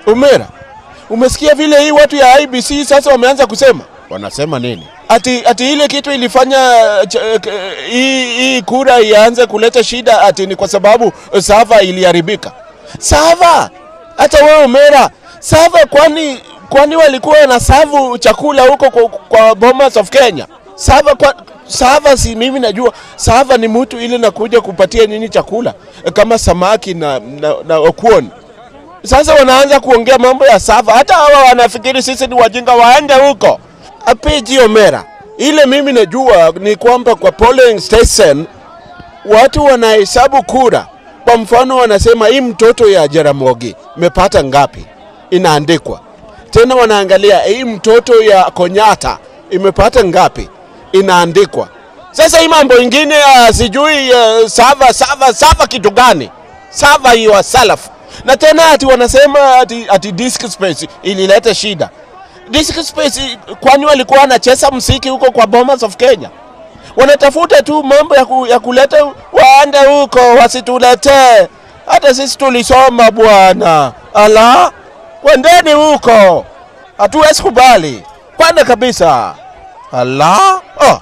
Umera, umesikia vile hii watu ya IBC sasa wameanza kusema Wanasema nini? ati, ati ile kitu ilifanya ch- k- hii hii kura ianze kuleta shida ati ni kwa sababu sava iliharibika. Sava hata wewe Umera, sava kwani kwani walikuwa na savu chakula huko kwa, kwa Bomas of Kenya? Sava kwa, sava si mimi najua sava ni mtu ile nakuja kupatia nini chakula kama samaki na, na, na okuon sasa wanaanza kuongea mambo ya sava, hata hawa wanafikiri sisi ni wajinga, waende huko. Apiji Omera, ile mimi najua ni kwamba kwa polling station watu wanahesabu kura. Kwa mfano, wanasema hii mtoto ya Jaramogi imepata ngapi, inaandikwa tena. Wanaangalia hii mtoto ya Konyata imepata ngapi, inaandikwa. Sasa hii mambo ingine ya sijui uh, sava sava sava kitu gani, sava hiyo salafu na tena ati wanasema ati, ati disk space ilileta shida. Disk space, kwani walikuwa wanacheza msiki huko kwa Bomas of Kenya? Wanatafuta tu mambo ya, ku, ya kuleta waende huko, wasituletee. Hata sisi tulisoma bwana. Ala, kwendeni huko, hatuwezi kubali kwanza kabisa. Ala, oh.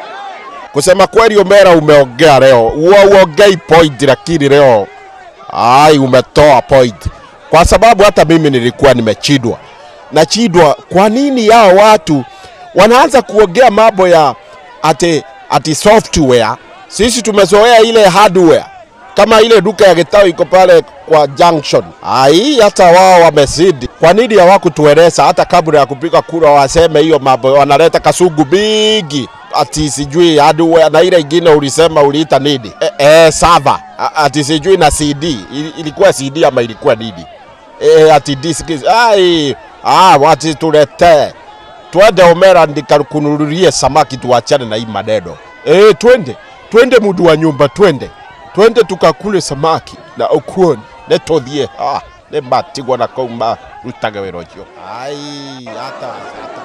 Kusema kweli, Omera, umeongea leo, uongei point, lakini leo ai, umetoa point, kwa sababu hata mimi nilikuwa nimechidwa nachidwa. Kwa nini hao watu wanaanza kuongea mambo ya ati, ati software? Sisi tumezoea ile hardware kama ile duka ya Gitau iko pale kwa junction. Ai, hata wao wamezidi. Kwa nini hawakutueleza hata kabla ya kupiga kura waseme hiyo mambo? Wanaleta kasugu bigi ati sijui hardware na ile ingine ulisema uliita nini? E, e, server A- ati sijui na CD Ili- ilikuwa CD ama ilikuwa nini? E, ati disk ai ah, wati tuletee twende Omera ndikakununulie samaki tuachane na hii maneno. Eh, twende twende, mudu wa nyumba, twende twende tukakule samaki na okuon netothie ah, nä matigwo na kau marutage wä ra å cio ai hata, hata